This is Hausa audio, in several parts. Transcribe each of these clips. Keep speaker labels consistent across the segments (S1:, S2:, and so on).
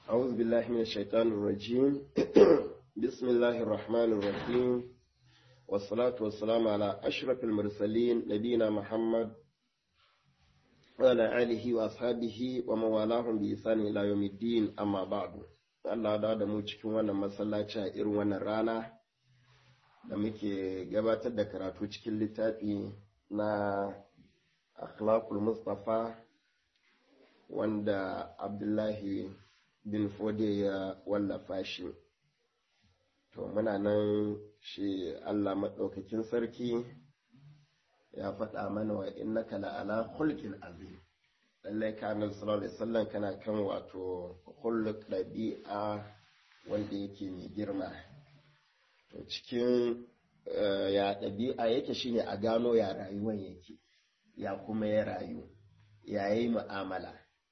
S1: أعوذ بالله من الشيطان الرجيم بسم الله الرحمن الرحيم والصلاة والسلام على أشرف المرسلين نبينا محمد وعلى آله وأصحابه ومن والاهم بإحسان إلى يوم الدين أما بعد Allah da da mu cikin wannan masallaci a irin wannan rana da muke gabatar da karatu cikin littafi na akhlaqul mustafa wanda abdullahi bin fode ya wallafa shi to muna nan shi allah maɗaukakin sarki ya faɗa mana wa innaka la'ala hulkin azim lallai ka annabi sallallahu alaihi wasallam kana kan wato huluk ɗabi'a wanda yake mai girma to cikin ya ɗabi'a yake shine a gano ya rayuwan yake ya kuma ya rayu ya yi mu'amala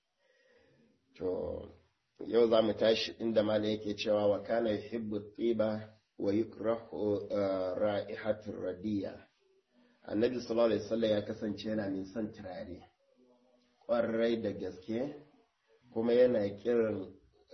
S1: to yau za mu tashi inda mala yake cewa wa kana yuhibbu tiba wa yukrahu ra'ihatur radiya annabi sallallahu alaihi wasallam ya kasance yana min son turare ƙwarai da gaske kuma yana kiran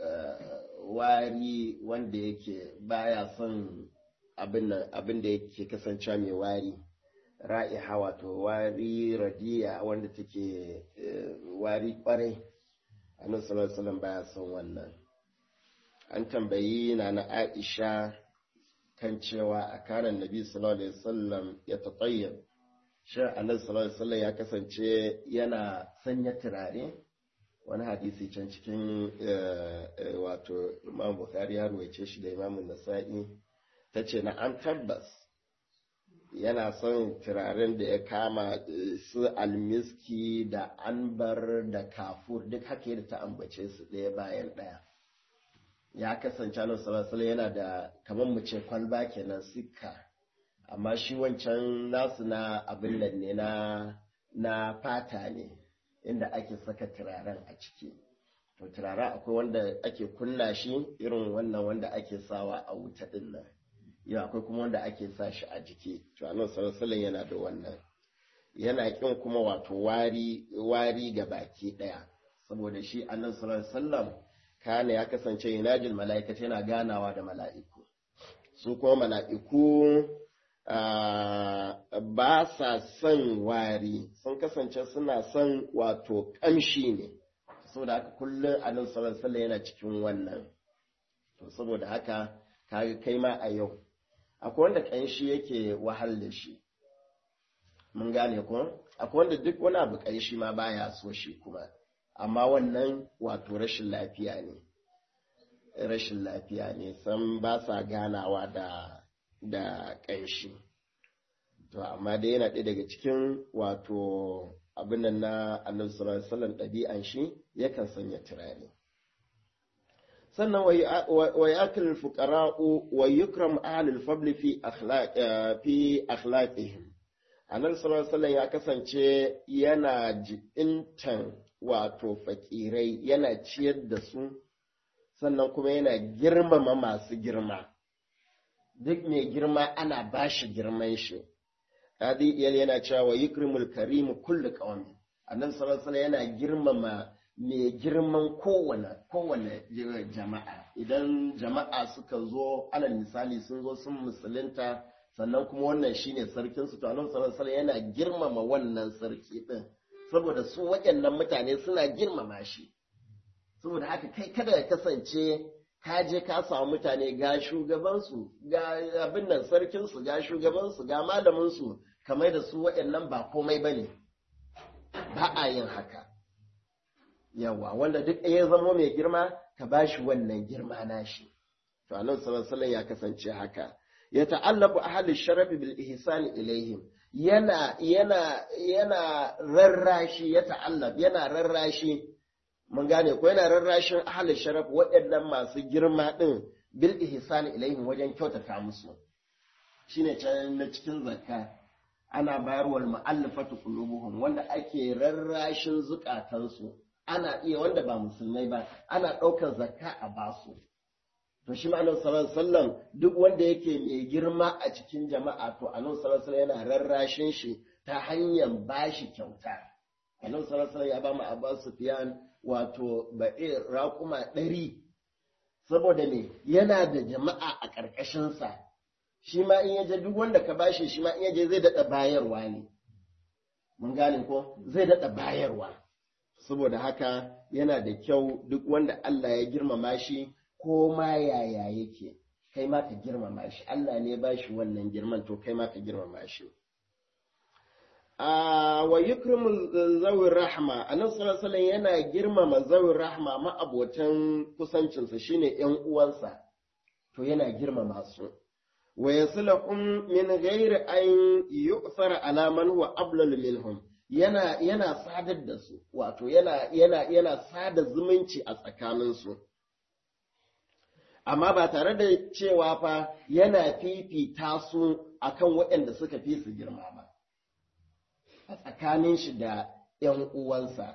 S1: wari wanda yake baya son abin da yake kasancewa mai wari ra'iha wato wari radiya wanda take wari ƙwarai annabi sallallahu alaihi wasallam baya son wannan an tambayi na na Aisha kan cewa a kanan nabi sallallahu alaihi wasallam ya tatayyab shin annabi sallallahu alaihi wasallam ya kasance yana sanya turare wani hadisi can cikin wato Imam Bukhari ya ruwaice shi da Imam Nasa'i tace na an tabbas yana son turaren da ya kama su almiski da anbar da kafur duk haka yadda ta ambace su ɗaya bayan ɗaya ya kasance nan salasala yana da kamar mu ce kwalba kenan sikka amma shi wancan nasu na abin nan ne na na fata ne inda ake saka turaren a ciki to turaren akwai wanda ake kunna shi irin wannan wanda ake sawa a wuta ɗin nan yau akwai kuma wanda ake sa shi a jiki to annabi sallallahu yana da wannan yana kin kuma wato wari wari ga baki daya saboda shi annabi sallallahu alaihi wasallam kana ya kasance yanajil mala'ikata yana ganawa da mala'iku su kuma mala'iku ba sa son wari sun kasance suna son wato kamshi ne saboda haka kullum annabi sallallahu alaihi yana cikin wannan to saboda haka kaga kai ma a yau akwai wanda ƙanshi yake wahal da shi mun gane ko akwai wanda duk wani abu ƙanshi ma baya so shi kuma amma wannan wato rashin lafiya ne rashin lafiya ne san ba sa ganawa da da ƙanshi to amma dai yana ɗaya daga cikin wato abin nan na annabi sallallahu alaihi wasallam ɗabi'an shi yakan sanya turare sannan wa yakil fuqara'u wa yukram ahlul fadl fi akhlaq fi akhlaqihim annabi sallallahu alaihi ya kasance yana jibintan wato fakirai yana ciyar da su sannan kuma yana girmama masu girma duk mai girma ana bashi girman shi hadi yana cewa wa yukrimul karim kullu qawmin annabi sallallahu alaihi yana girmama mai girman kowane kowane jama'a idan jama'a suka zo alal misali sun zo sun musulunta sannan kuma wannan shine sarkin su to annabi sallallahu alaihi yana girmama wannan sarki din saboda su waɗannan mutane suna girmama shi saboda haka kai kada ya kasance ka je ka samu mutane ga shugabansu ga abin nan sarkin su ga shugabansu ga malamin su kamar da su waɗannan ba komai bane ba a yin haka yawa wanda duk ya zama mai girma ka ba shi wannan girma nashi to annabi sallallahu alaihi ya kasance haka ya ta'allafu ahli sharafi bil ihsani ilaihim yana yana yana rarrashi ya ta'allaf yana rarrashi mun gane ko yana rarrashin ahli sharaf waɗannan masu girma din bil ihsani ilaihim wajen kyautata musu shine can na cikin zakka ana bayarwar mu'allafatu qulubuhum wanda ake rarrashin zukatansu ana iya wanda ba musulmai ba ana ɗaukar zakka a basu to shi ma'anar sallallahu sallam duk wanda yake mai girma a cikin jama'a to annabi sallallahu alaihi yana rarrashin shi ta hanyar bashi kyauta annabi sallallahu alaihi ya ba mu Abbas Sufyan wato ba'ir raƙuma ɗari saboda me yana da jama'a a ƙarƙashinsa shi ma in yaje duk wanda ka bashi shi ma in yaje zai daɗa bayarwa ne mun gane ko zai daɗa bayarwa saboda haka yana da kyau duk wanda Allah ya girmama shi ko ma yaya yake kai ma ka girmama shi Allah ne ba shi wannan girman to kai ma ka girmama shi wa yukrimu zawin rahma annabi sallallahu alaihi yana girmama zawin rahma ma'abotan kusancinsa shine yan uwansa to yana girmama su wa yaslahum min ghairi an yu'thara ala man huwa ablal minhum yana yana sadar da su wato yana yana yana sada zumunci a tsakaninsu amma ba tare da cewa fa yana fifita su akan waɗanda suka fi su girma ba a tsakanin shi da ‘yan uwansa.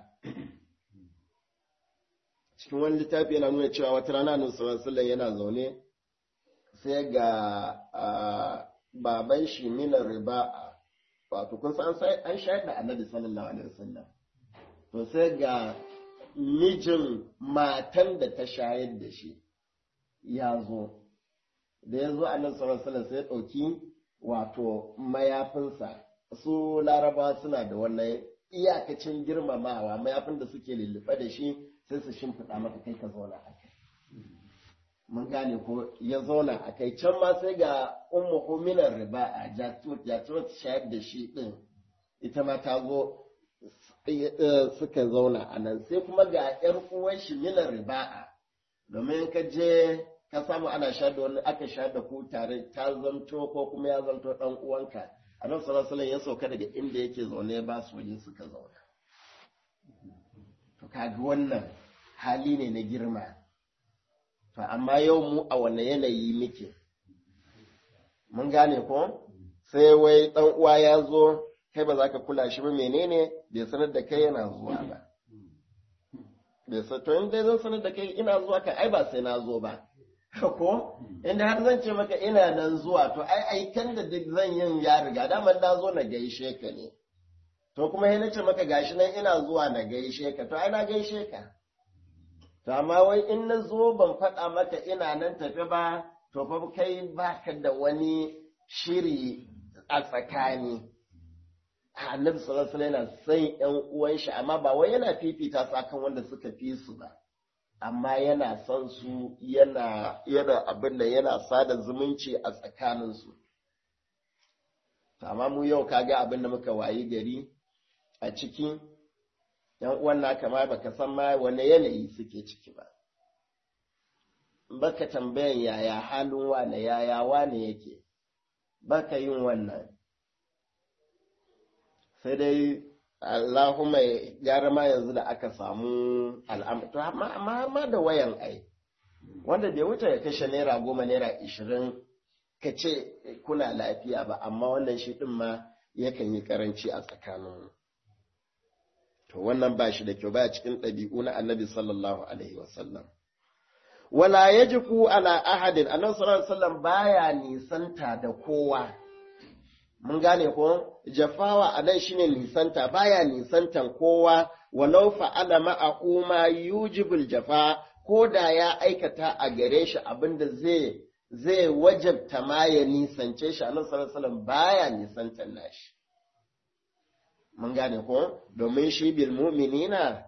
S1: Cikin wani littafi yana nuna cewa wata rana Nusulun yana zaune sai ga baban shi minar riba wato kun san an shayar da annabi sallallahu alaihi wasallam to sai ga mijin matan da ta shayar da shi ya zo da ya zo annabi sallallahu alaihi wasallam sai ya ɗauki wato mayafinsa su laraba suna da wannan iyakacin girmamawa mayafin da suke lulluɓe da shi sai su shimfiɗa maka kai ka zauna a kai mun gane ko ya zauna a kai can ma sai ga ummu huminar riba a jatuwar shayar da shi ɗin ita ma ta zo suka zauna a nan sai kuma ga ‘yar uwan shi minar riba'a domin ka je ka samu ana sha da wani aka sha da ku tare ta zanto ko kuma ya zanto ɗan uwanka annabi sallallahu alaihi ya sauka daga inda yake zaune ba su waje suka zauna to kaga wannan hali ne na girma to amma yau mu a wanne yanayi muke mun gane ko sai wai dan uwa ya zo kai ba za ka kula shi ba menene bai sanar da kai yana zuwa ba bai sa to in dai zan sanar da kai ina zuwa kai ai ba sai na zo ba ko inda har zan ce maka ina nan zuwa to ai aikan da duk zan yin ya riga daman na zo na gaishe ka ne to kuma yana ce maka gashi nan ina zuwa na gaishe ka to ai na gaishe ka to amma wai in na zo ban faɗa maka ina nan tafi ba to fa kai baka da wani shiri a tsakani annabi sallallahu alaihi yana son ƴan uwan shi amma ba wai yana fifita su akan wanda suka fi su ba amma yana son su yana yana abin da yana sada zumunci a tsakaninsu amma mu yau kaga abin da muka wayi gari a ciki yan uwan naka ma baka san ma wane yanayi suke ciki ba baka tambayan yaya halin wane yaya wane yake baka yin wannan sai dai Allahumma gyara ma yanzu da aka samu al'amari to amma ma da wayan ai wanda bai wuce ya kashe naira goma naira ishirin ka ce kuna lafiya ba amma wannan shi ɗin ma yakan yi karanci a tsakanin to wannan ba shi da kyau baya cikin ɗabi'u na annabi sallallahu alaihi wasallam wala yajiku ala ahadin annabi sallallahu alaihi wasallam baya nisanta da kowa mun gane ko jafawa a nan shine nisanta baya nisantan kowa walau fa'ala ma'ahu ma yujibul jafa ko da ya aikata a gare shi abinda zai zai wajabta ma ya nisance shi annabi sallallahu alaihi wasallam baya nisantan nashi mun gane ko domin shi bil mu'minina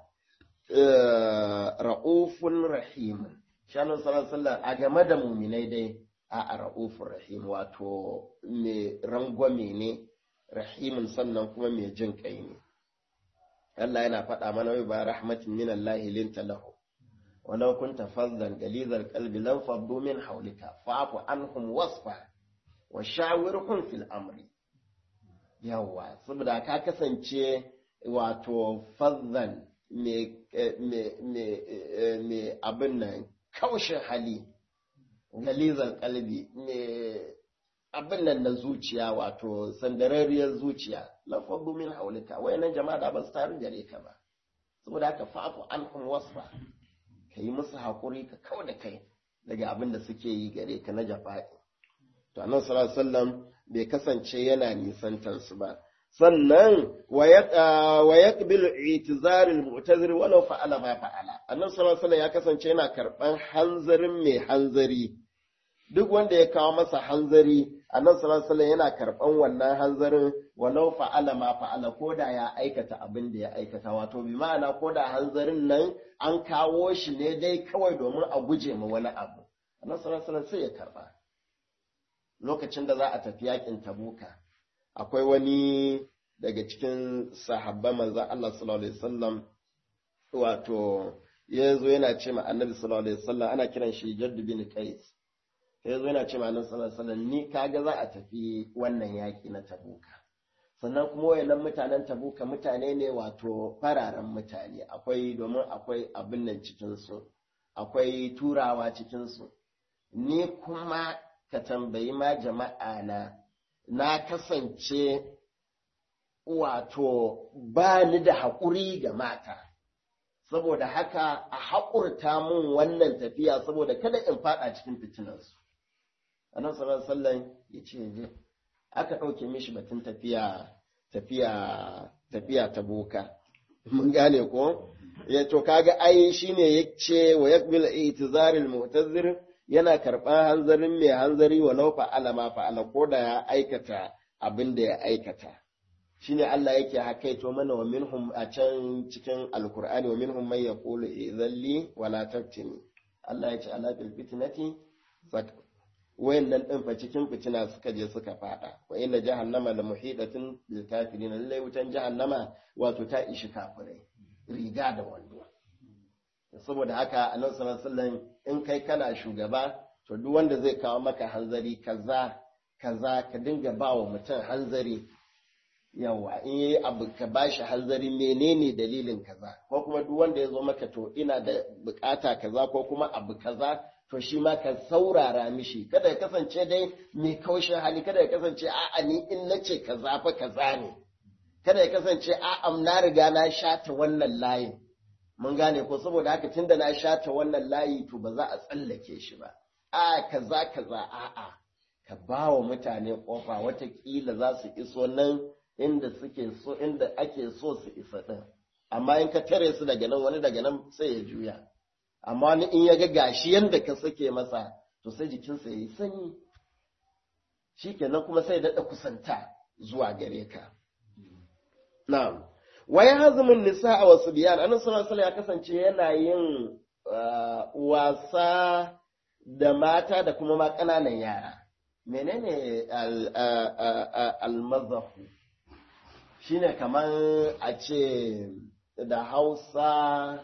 S1: ra'ufun rahim shi annabi sallallahu alaihi wasallam a game da mu'minai dai a ra'ufur rahim wato mai rangwame ne rahimin sannan kuma mai jin kai ne Allah yana faɗa mana wai ba rahmatin min Allah linta lahu walau kunta fazzan galizal qalbi lam faddu min hawlika fa'fu anhum wasfa wa shawirhum fil amri yawa saboda ka kasance wato fazzan me me abin nan kaushin hali galizan kalbi me abin nan na zuciya wato sandararriyar zuciya lafabbu min haulika wayannan jama'a da ba su taru gare ka ba saboda haka fa'fu anhum wasfa ka yi musu hakuri ka kawo da kai daga abin da suke yi gare ka na jafa'i to annabi sallallahu alaihi wasallam bai kasance yana nisantar su ba sannan wa yaqbilu i'tizarul mu'tazir walau fa'ala ma fa'ala annabi sallallahu alaihi ya kasance yana karban hanzarin mai hanzari duk wanda ya kawo masa hanzari annabi sallallahu alaihi yana karban wannan hanzarin walau fa'ala ma fa'ala koda ya aikata abin da ya aikata wato bi ma'ana koda hanzarin nan an kawo shi ne dai kawai domin a guje ma wani abu annabi sallallahu alaihi sai ya karba lokacin da za a tafi yakin tabuka akwai wani daga cikin sahabban manzon Allah sallallahu alaihi wasallam wato ya zo yana ce ma annabi sallallahu alaihi wasallam ana kiran shi jaddu bin qais ya zo yana ce ma annabi sallallahu alaihi wasallam ni kaga za a tafi wannan yaki na tabuka sannan kuma wayannan mutanen tabuka mutane ne wato fararen mutane akwai domin akwai abin nan cikin su akwai turawa cikin su ni kuma ka tambayi ma jama'a na na kasance wato ba ni da haƙuri ga mata saboda haka a haƙurta mun wannan tafiya saboda kada in faɗa cikin fitinansu. Annan sallallahu sallan ya ce je, aka ɗauke mishi batun tafiya tafiya tafiya ta boka. Mun gane ko? Ya to kaga ai shine ya ce wa yakbil itizaril mu'tazir yana karɓar hanzarin mai hanzari walau fa'ala ma fa'ala ko da ya aikata abin da ya aikata. shine Allah yake hakaito mana wa minhum a can cikin alkur'ani wa minhum man yaqulu idhalli wala taftini Allah ya ce ala bil fitnati wayannan din fa cikin fitina suka je suka fada wa inna jahannama la muhidatun bil kafirin lallai wutan jahannama wato ta ishi kafirai riga da wando saboda haka annabi sallallahu alaihi wasallam in kai kana shugaba to duk wanda zai kawo maka hanzari kaza kaza ka dinga ba wa mutum hanzari yawa in yi abu ka bashi hanzari menene dalilin kaza ko kuma duk wanda ya zo maka to ina da bukata kaza ko kuma abu kaza to shi ma ka saurara mishi kada ya kasance dai mai kaushin hali kada ya kasance a'a ni in nace kaza fa kaza ne kada ya kasance a'a na riga na shata wannan layin mun gane ko saboda haka tunda na shata wannan layi to ba za a tsallake shi ba a kaza kaza a'a ka ba wa mutane kofa watakila za su iso nan inda suke so inda ake so su isa ɗin amma in ka tare su daga nan wani daga nan sai ya juya amma wani in ya ga gashi yanda ka sake masa to sai jikinsa ya yi sanyi shi kenan kuma sai daɗa kusanta zuwa gare ka na'am wai hazumin nisa a wasu biyan annabi sallallahu alaihi ya kasance yana yin wasa da mata da kuma ma ƙananan yara menene al-mazahu shine kamar a ce da hausa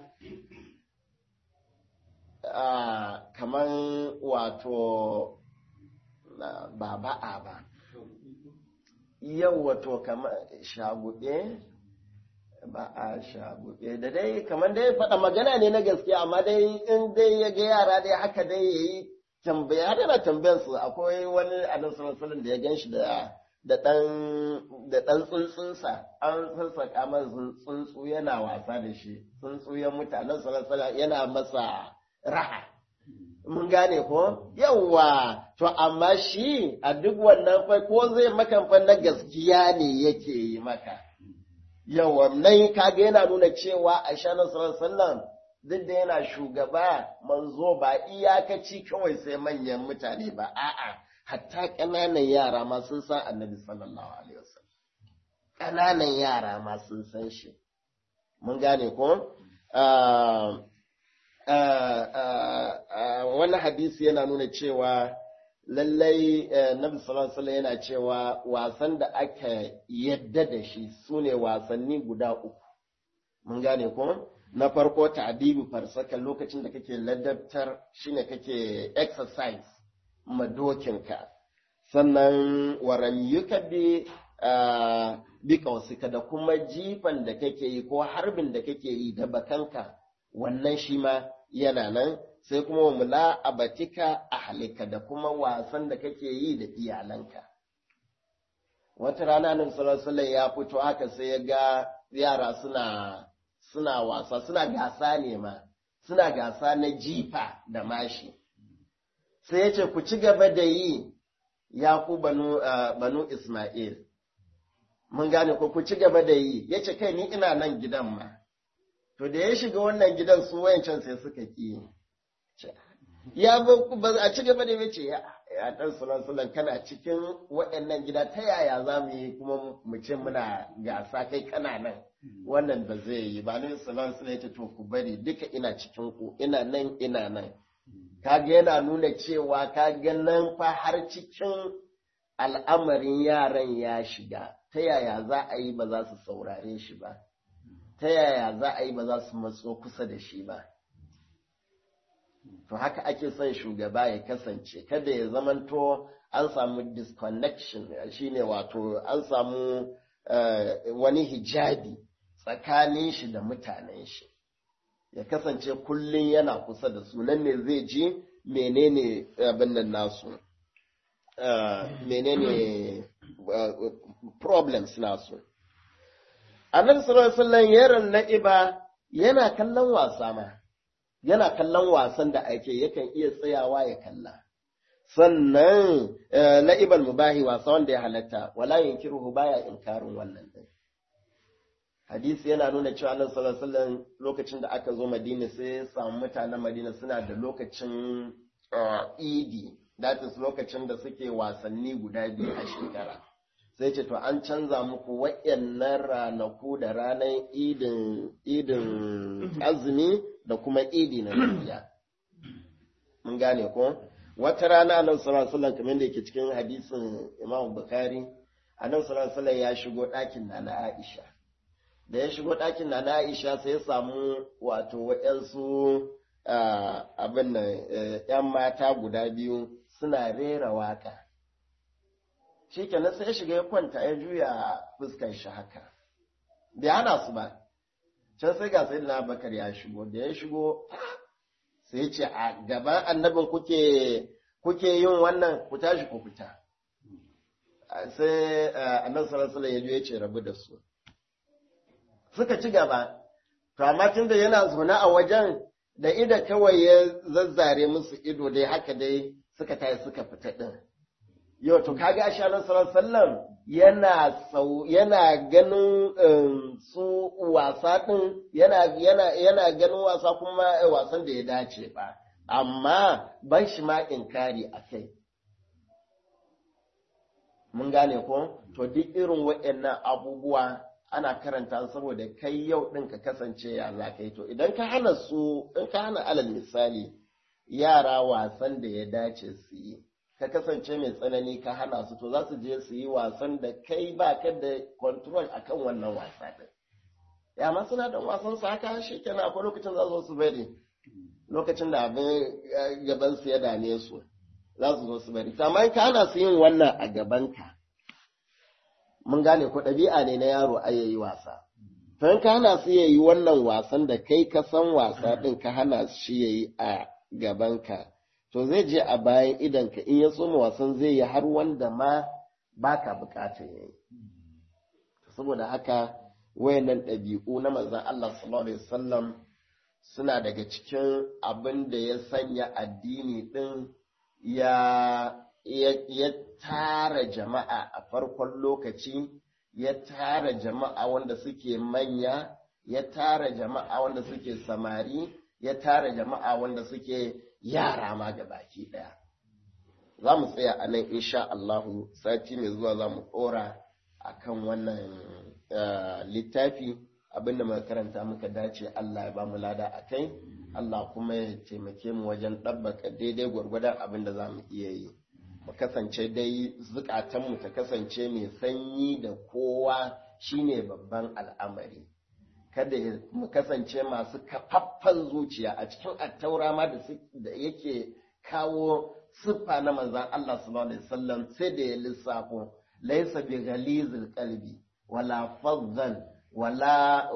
S1: kamar wato ba ba'a ba yau wato kamar shagube ba a shagube da dai kamar dai faɗa magana ne na gaskiya amma dai in dai ya ga yara dai haka dai ya yi tambaya har yana tambayar su akwai wani annabi sallallahu da ya gan shi da da ɗan tsuntsunsa an sassaƙa masa tsuntsu yana wasa da shi tsuntsu ya mutanen salasala yana masa raha mun gane ko yawwa to amma shi a duk wannan fa ko zai maka fa na gaskiya ne yake yi maka yawwa nan kaga yana nuna cewa a shanar sallallahu duk da yana shugaba manzo ba iyakaci kawai sai manyan mutane ba a'a hatta ƙananan yara ma sun san annabi sallallahu alaihi wasallam ƙananan yara ma sun san shi mun gane ko wani hadisi yana nuna cewa lallai nabi sallallahu alaihi yana cewa wasan da aka yadda da shi sune wasanni guda uku mun gane ko na farko ta'dibu farsaka lokacin da kake ladabtar shine kake exercise madokinka sannan waramyuka bi bi kausika da kuma jifan da kake yi ko harbin da kake yi da bakanka wannan shi ma yana nan sai kuma wa mula abatika ahlika da kuma wasan da kake yi da iyalanka wata rana nan sallallahu ya fito haka sai ya ga yara suna suna wasa suna gasa ne ma suna gasa na jifa da mashi sai ya ce ku ci gaba da yi ya ku banu, banu Ismail. Mun gane ko ku ci gaba da yi, ya ce kai ni ina nan gidan ma. to da ya shiga wannan gidan su wayancan sai suka ki ya ba a ci gaba da yace ya ya dan sulan kana cikin waɗannan gida ta yaya za mu yi kuma mu ce muna gasa kai kana nan wannan ba zai yi ba ne sulan sulan ya to ku bari duka ina cikin ku ina nan ina nan kaga yana nuna cewa kaga nan fa har cikin al'amarin yaran ya shiga ta yaya za a yi ba za su saurare shi ba ta yaya za a yi ba za su matso kusa da shi ba to haka ake son shugaba ya kasance kada ya zamanto an samu disconnection shine wato an samu wani hijabi tsakanin shi da mutanen shi ya kasance kullum yana kusa da su nan ne zai ji menene abin nan nasu menene problems nasu annabi sallallahu alaihi wasallam yaron na'iba yana kallon wasa ma yana kallon wasan da ake yakan iya tsayawa ya kalla sannan la'ibal mubahi wasa wanda ya halatta wala yunkiruhu baya inkarin wannan din hadisi yana nuna cewa annabi sallallahu alaihi wasallam lokacin da aka zo Madina sai ya samu mutanen Madina suna da lokacin idi that is lokacin da suke wasanni guda biyu a shekara sai ce to an canza muku waɗannan ranaku da ranar idin idin azumi da kuma idi na lafiya mun gane ko wata rana annabi sallallahu alaihi wasallam kamar da yake cikin hadisin Imam Bukhari annabi sallallahu alaihi wasallam ya shigo ɗakin na Aisha da ya shigo ɗakin na Aisha sai ya samu wato waɗansu abin nan ‘yan mata guda biyu suna rera waka. Shi kenan sai ya shiga ya kwanta ya juya fuskar shi haka. Bai hana su ba, can sai ga sai na bakar ya shigo, da ya shigo sai ya ce a gaban annabin kuke kuke yin wannan ku tashi ku fita. Sai annabi sallallahu alaihi ya ce rabu da su. Suka ci gaba, to amma tun da yana zaune a wajen da ida kawai ya zazzare musu ido dai haka dai suka tayi suka fita din yau to kaga asha nan sallallahu yana sau yana ganin su wasa din yana yana yana ganin wasa kuma wasan da ya dace ba amma ban shi ma inkari akai mun gane ko to duk irin waɗannan abubuwa ana karanta saboda kai yau ɗin ka kasance ya za ka yi to idan ka hana su in ka hana alal misali yara wasan da ya dace su yi ka kasance mai tsanani ka hana su to za su je su yi wasan da kai ba ka da control akan wannan wasa ɗin ya ma suna da wasan su haka shi kenan akwai lokacin za su bari lokacin da abin gaban su ya dame su za su zo su bari amma in ka hana su yin wannan a gabanka mun gane ko ɗabi'a ne na yaro a yayi wasa. To in ka hana su yayi wannan wasan da kai ka san wasa ɗin ka hana shi yayi a gabanka, to zai je a bayan idanka in ya tsoma wasan zai yi har wanda ma baka bukatar yayi. Saboda haka wayannan ɗabi'u na manzon Allah sallallahu alaihi wasallam suna daga cikin abin da ya sanya addini ɗin ya ya tara jama'a a farkon lokaci, ya tara jama'a wanda suke manya, ya tara jama'a wanda suke samari, ya tara jama'a wanda suke yara ma ga baki ɗaya. Za mu tsaya a nan insha Allahu sati mai zuwa za mu ɗora a kan wannan littafi abinda muka karanta muka dace Allah ya ba mu lada a kai, Allah kuma ya taimake mu wajen ɗabbaka daidai gwargwadon abin da za mu iya yi. mu kasance dai zukatanmu ta kasance mai sanyi da kowa shine babban al'amari kada mu kasance masu kafaffan zuciya a cikin attaura ma da yake kawo siffa na manzan Allah subhanahu alaihi wasallam sai da ya lissafo laysa bi ghalizil qalbi wala fadhan wala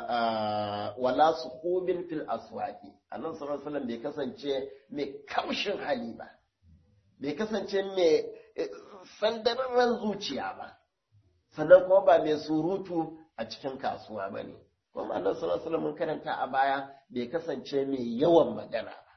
S1: wala suqubin fil aswaqi annabi sallallahu alaihi wasallam bai kasance mai kaushin hali ba bai kasance mai sandararren zuciya ba sannan kuma ba mai surutu a cikin kasuwa ba ne kuma Allah sallallahu alaihi mun karanta a baya bai kasance mai yawan magana ba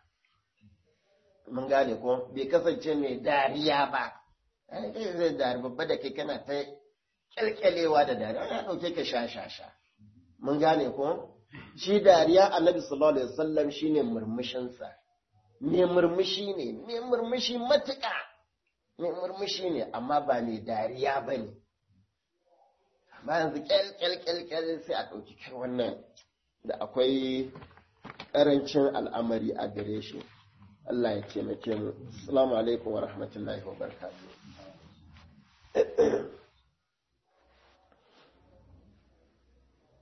S1: mun gane ko bai kasance mai dariya ba ai kai zai dari babba da kai kana ta kyalkyalewa da dariya ya dauke ka sha sha sha mun gane ko shi dariya annabi sallallahu alaihi wasallam shine murmushinsa me murmushi ne me murmushi matuƙa me murmushi ne amma ba mai dariya ba ne amma yanzu kyalkyalkyalkyal sai a ɗauki kai wannan da akwai ƙarancin al'amari a gare shi Allah ya taimake mu assalamu alaikum wa rahmatullahi wa barakatuh